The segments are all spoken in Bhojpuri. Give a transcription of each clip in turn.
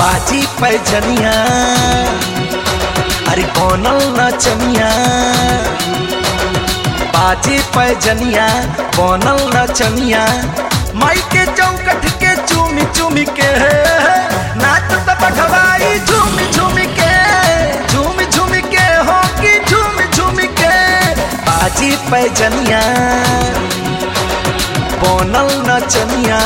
बाजी पैजनिया अरे बनल नचनिया बाजी पैजनिया बनल नचनिया माई के चौकठ के चूमी चूमी के नाच त बखवाई झूमी झूमी के झूमी झूमी के हो की झूमी झूमी के बाजी पैजनिया बनल नचनिया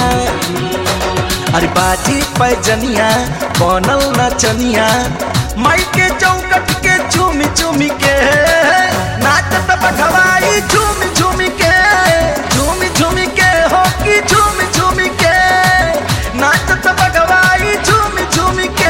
अरे बाजी पैजनिया बनल नचनिया माई के चौकट के झूमी झूमी के नाचत बखवाई झूमी झूमी के झूमी झूमी के हो की झूमी झूमी के नाचत बखवाई झूमी झूमी के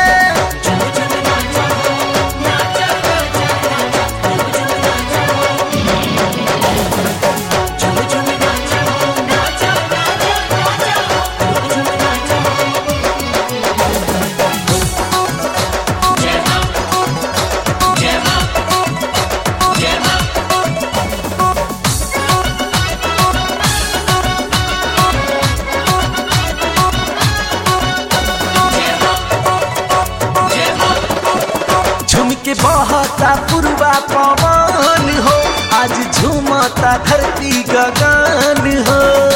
झुम के बहता पुरवा पवन हो आज झूमता धरती गगन हो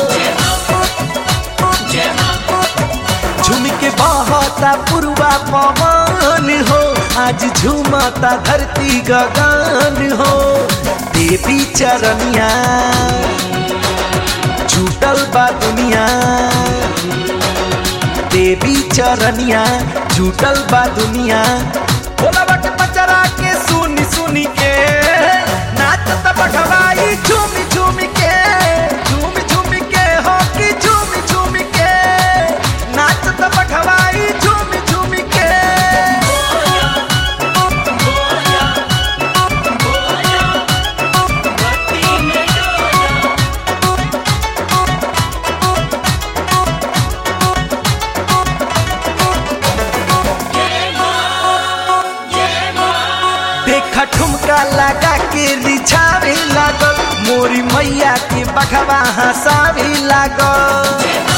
झुम के बहता पुरवा पवन हो आज झूमता धरती गगन हो देवी चरनिया छूटल बा दुनिया देवी चरनिया छूटल बा दुनिया बोला बट पचरा के सुनी सुनी के नाचत बखवाई झूमी झूमी के झूमी झूमी के हो की झूमी झूमी के नाचत बखवाई झूमी झूमी के देखा ठुमका लगा के रिझावे लागल मोरी मैया के बखवा हंसावे लागल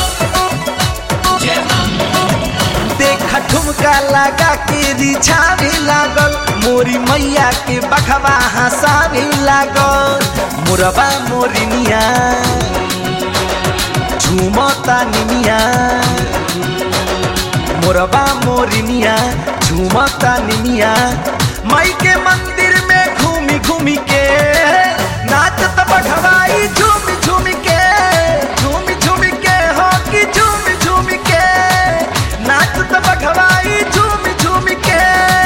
देखा ठुमका लगा के रिझावे लागल मोरी मैया के बखवा हंसावे लागल मोरबा मोरिनिया झूमता निनिया मोरबा मोरिनिया झूमता निनिया माई के मंदिर में घूमी घूमी के नाचत बखवाई झूमी झूमी के झूमी झूमी के हो की झूमी झूमी के नाचत बखवाई झूमी झूमी के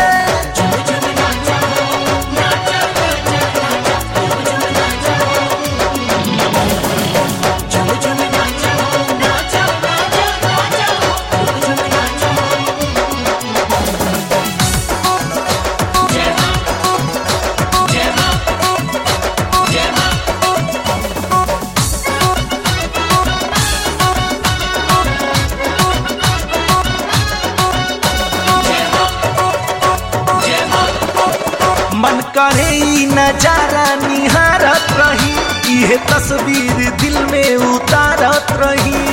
मन करे ई नजारा निहारत रही इहे तस्वीर दिल में उतारत रही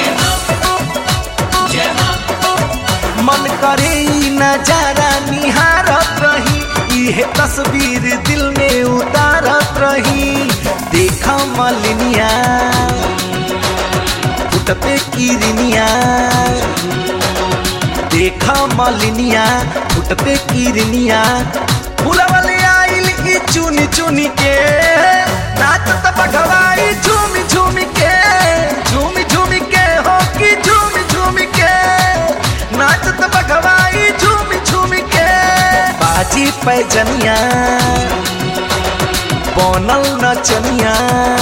मन करे ई नजारा निहारत रही इहे तस्वीर दिल में उतारत रही देखा मलिनिया फुटते किरनिया देखा मलिनिया फुटते किरनिया फुलवले आइल ई चुनी चुनी के नाचत बघवाई झूमी झूमी के झूमी झूमी के हो की झूमी झूमी के नाचत बघवाई झूमी झूमी के बाजी पैजनिया बनल नचनिया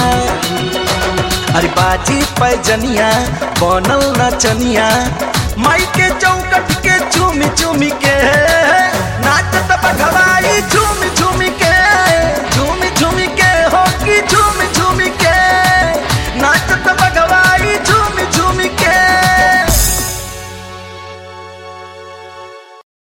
अरे बाजी पैजनिया बनल नचनिया माई के चौकट के चूमी चूमी के